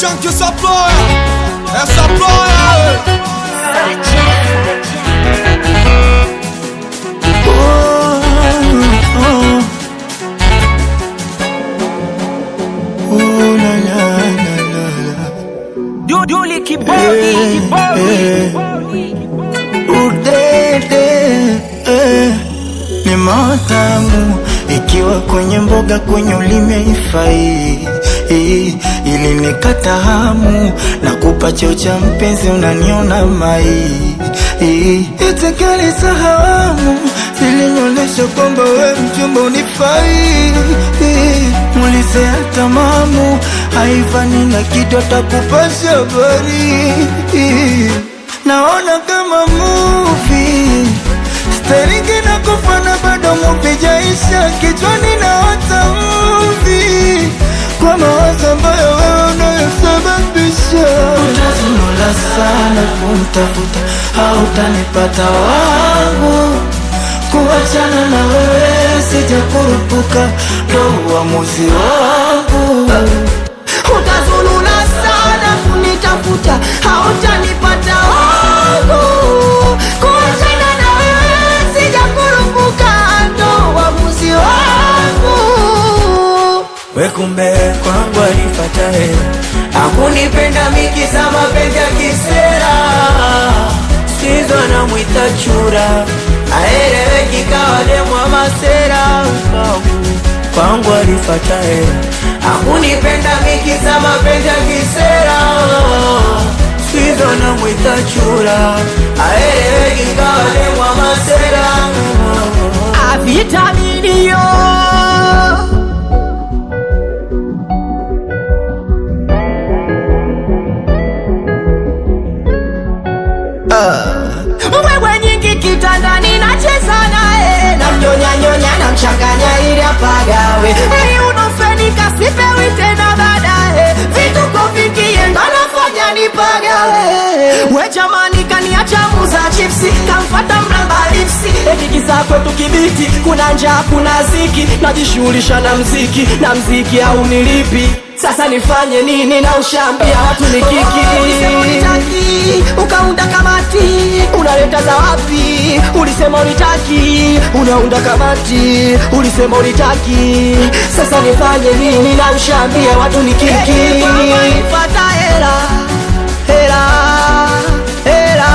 Chunky Supplier, é Supplier. Duduli kibodi, kibodi. Udede eh, ni matamu ikiwa kwenye mboga kwenye ulimi haifai eh, ili nikata hamu na kupa cheo cha mpenzi unaniona mai eh, itikali sahamu zilinyolesha kwamba we mchumba unifai eh, mulizea tamamu haifani na kitu atakupasha habari eh, naona kama movie Staringi na kufana bado movie jaisha kichwani na wata movie kwa mawazo ambayo wewe unayosababisha. Utazunula sana kumtafuta, hautanipata wangu. Kuachana na wewe sijakurupuka, ndo uamuzi wangu. utazulula sana kunitafuta hautanipata wangu kuachana na wewe sijakurupuka ndo uamuzi wangu We kumbe kwangu alifata hela akunipenda miki za mapenzi ya kisera sizo namwita chura aeleweki kawa demwa masera kwangu alifata hela akunipenda miki za mapenzi ya kisera sizo namwita chura aeleweki kawa demwa masera avitaminio wewe nyingi kitandani nacheza naye namnyonyanyonya namchanganya ili apagawe ili unofenika sipewi tena baadaye vituko vikie ndo nafanya nipagawe we jamani kaniacha muza chipsi kamfata mramba lipsi ekikisa kwetu kibiti kuna njaa kuna ziki najishughulisha na mziki na mziki au nilipi sasa nifanye nini na ushambia watu ni kiki unitaki ukaunda kamati unaleta za wapi ulisema unitaki unaunda kamati ulisema unitaki sasa nifanye nini na ushambia watu ni kiki pata hela hela hela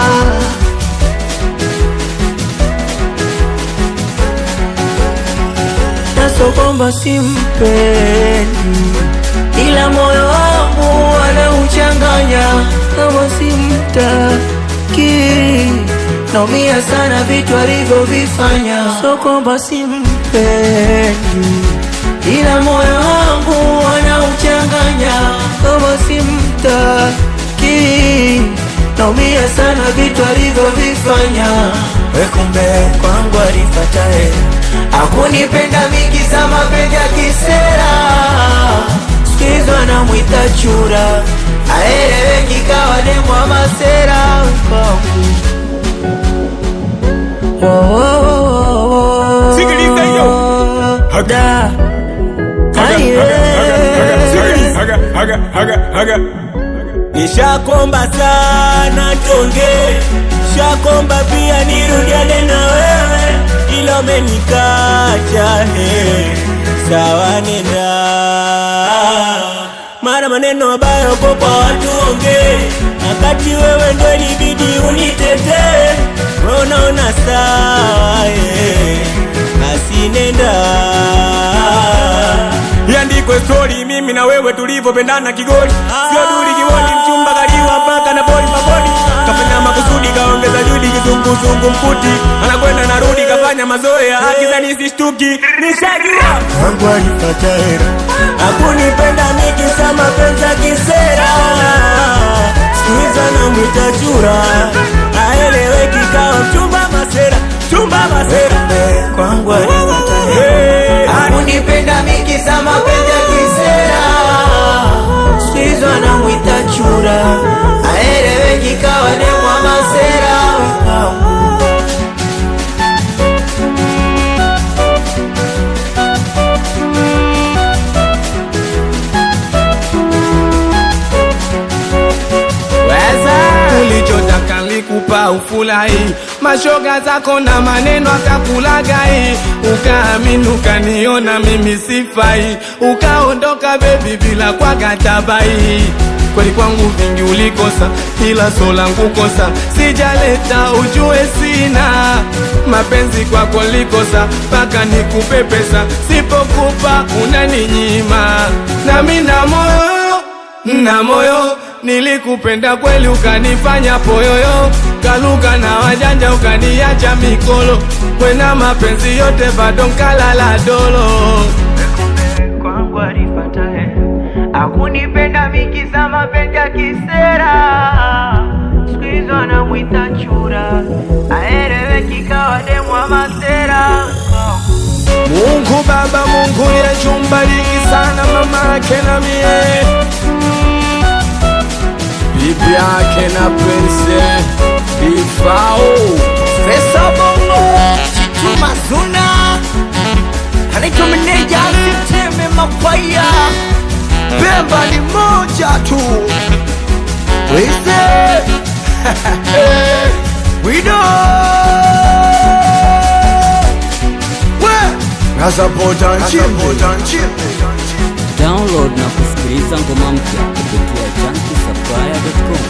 naso kwamba simpendi ila moyo wangu anauchanganya kama simtaki naumia sana vitu alivyovifanya so kwamba simpendi ila moyo wangu anauchanganya kama simtaki naumia sana vitu alivyovifanya wekumbe kwangu alifata hela akunipenda miki za mapenzi ya kisera sikizo anamwita chura aeleweki kawa demwa masera Sikiliza hiyo. Haga. Haga, haga, haga, haga. nishakomba sana tonge shakomba pia nirudiane na wewe ila umenikacha he sawa nenda mara maneno ambayo ko kwa watu onge wakati wewe ndo ilibidi unitetee wewe unaona sawa he basi nenda iandikwe stori mimi na wewe tulivyopendana kigoli sio duli kiwoni mchumba kaliwa mpaka na boli mabodi kafanya makusudi kaongeza judi kizunguzungu mkuti anakwenda narudi kafanya mazoea akizani sishtuki nishajua wangu alipata hera akunipenda mikisa mapenzi ya kisera sikuiza na mwita chura aeleweki kawa mchumba masera chumba masera kwangu alipata hera akunipenda miki za mapenzi ya kisera sikuiza na mwita chura aeleweki kawa demwa masera bora ufurahi mashoga zako na maneno akakulagai ukaamini ukaniona mimi sifai ukaondoka bebi bila kwa katabai kweli kwangu vingi ulikosa ila so langu kosa sijaleta ujue sina mapenzi kwako likosa mpaka nikupe pesa sipokupa unaninyima nami na moyo na moyo nilikupenda kweli ukanifanya poyoyo kaluka na wajanja ukaniacha mikolo kwena mapenzi yote bado nkalala dolo kwangu alipata he akunipenda mikiza mapenzi ya kisera siku hizo anamwita chura aeleweki kawa demu wa masera Mungu Baba, Mungu Yesu, mbariki sana mama yake na mie, bibi yake na Prince Ifao. Pesa bongo Chituma zuna Anaitwa meneja Siteme mafaya Pemba ni moja tu Wise Wido We Nasapota nchimbi Download na kusikiliza ngoma mpya kupitia junkiesupplier.com.